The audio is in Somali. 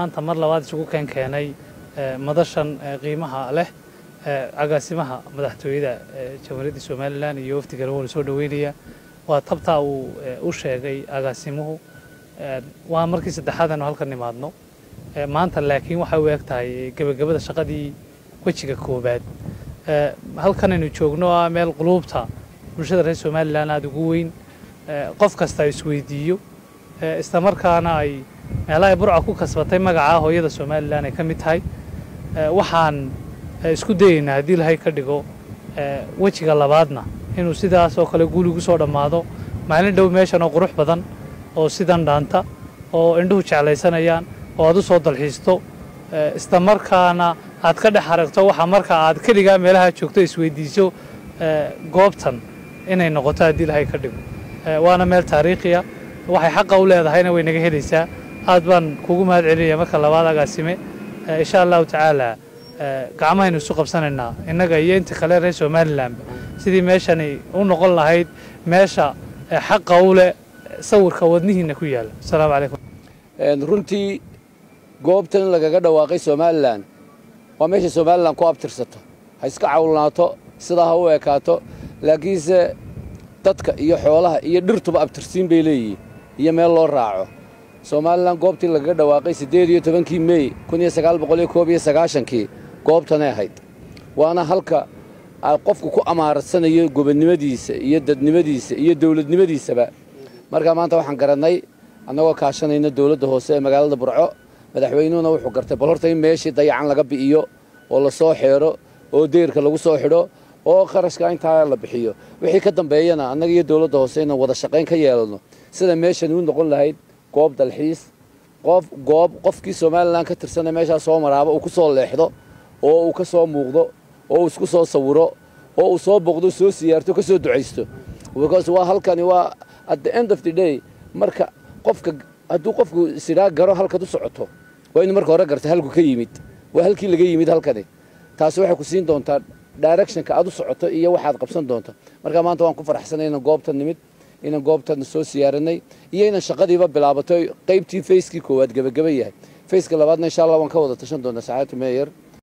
maanta mar labaad isugu keen keenay madashan qiimaha leh agaasimaha madaxtooyada jamhuuriyadda somalilan iyo wafdiga lagu soo dhoweynaya waa tabtaa uu u sheegay agaasimuhu waa markii saddexaad aanu halkan nimaadno maanta laakiin waxay u eg tahay gebagabada shaqadii wejiga koobaad halkanaynu joogno ah meel quluubta bulshada reer somalilan aada ugu weyn qof kasta isweydiiyo islamarkaana ay meelahay burca ku kasbatay magaca hooyada somalilan ay ka mid tahay waxaan isku dayeynaa haddii lahay ka dhigo wejiga labaadna inuu sidaas oo kale guuligu soo dhammaado maalin dhow meeshan oo qurux badan oo sidan dhaanta oo indhuhu jeclaysanayaan oo aad u soo dalxiisto islamarkaana aad ka dhex aragto waxa marka aad keligaa meelaha joogto isweydiiso goobtan inay noqoto haddii lahay ka dhigo waana meel taariikhiya waxay xaqa u leedahayna way naga helaysaa aad baan kugu mahad celinaya marka labaad agaasime insha allahu tacaala gacmahaynu isu qabsanaynaa innaga iyo inta kale reer somalilanba sidii meeshani u noqon lahayd meesha xaqa u leh sawirka wadnihiina ku yaalla asalaamu calaykum runtii goobtan lagaga dhawaaqay somalilan waa meesha somalilan ku abtirsato ha iska cawlnaato sidaa ha u ekaato laakiinse dadka iyo xoolaha iyo dhirtuba abtirsiin bay leeyihiin iyo meel loo raaco somalilan goobtii lagaga dhawaaqay siddeed iyo tobankii mey kun iyo sagaal boqol iyo koob iyo sagaashankii goobtanay ahayd waana halka qofku ku amaarsanayo gobonnimadiisa iyo dadnimadiisa iyo dowladnimadiisaba markaa maanta waxaan garannay annagoo kaashanayna dowladda hoose ee magaalada burco madaxweynuhuna wuxuu gartay bal horta in meeshii dayacan laga bi'iyo oo la soo xeero oo deyrka lagu soo xidho oo kharashka intaa la bixiyo wixii ka dambeeyana annaga iyo dowladda hoose inaan wada shaqayn ka yeelano sida meeshan u noqon lahayd goob dalxiis qof goob qofkii somalilan ka tirsana meeshaa soo maraaba uu ku soo leexdo oo uu ka soo muuqdo oo uu isku soo sawiro oo uu soo boqdo soo siyaarto ka soo ducaysto because waa halkani waa at the end of the day marka qofka hadduu qofku sidhaa garo halkaad u socoto waa inu marka hore garta halku ka yimid waa halkii laga yimid halkani taasi waxay ku siin doontaa directionka aad u socoto iyo waxaad qabsan doonto marka maanta waan ku faraxsanay inaan goobtan nimid inaan goobtan soo siyaaranay iyo inaan shaqadiiba bilaabato qaybtii fayskii koowaad gebagaba yahay fayska labaadna insha allah waan ka wada tashan doonaa saacadtu meeyer